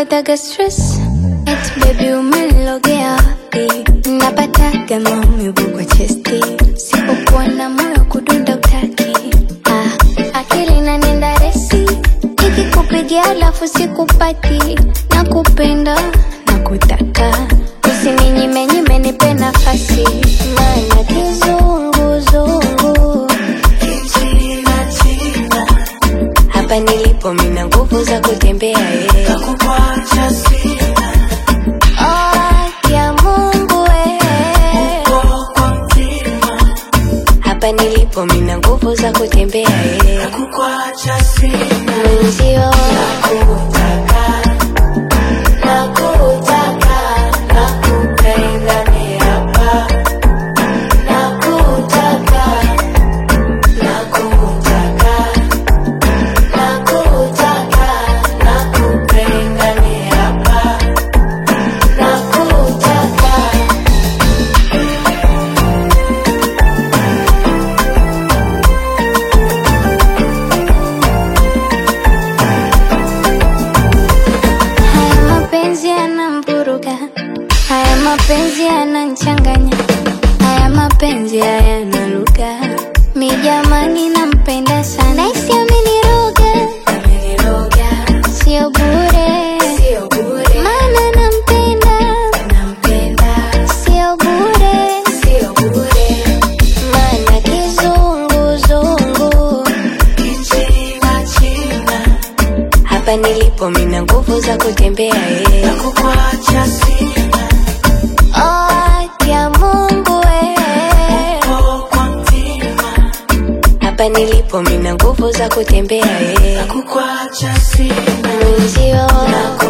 napataga stress Eti baby umenilogea wapi napataga maumivu kwa chesti sipokuwa na moyo kudunda utaki ah, akili nanenda resi ikikupigia alafu sikupati na kupenda na kutaka usininyime nipe nafasi maana kizunguzungu hapa nilipo mina nguvu za kutembea eh. Oh, ya Mungu eh. hapa nilipo mina nguvu za kutembea eh. mwenzio nakutaka nakupenda ni hapa nakutaka nakutaka nakutaka nakupenda ni hapa nakutaka Haya mapenzi yanamvuruga, haya mapenzi yananchanganya, haya mapenzi hayana lugha. Mi jamani, nampenda sana, naisi ameniroga, sio bure, maana nampenda, sio bure, maana kizunguzungu hapa nilipo mina nguvu za kutembea eh. Oh, ya Mungu eh. hapa nilipo mina nguvu za kutembea eh. mwenzio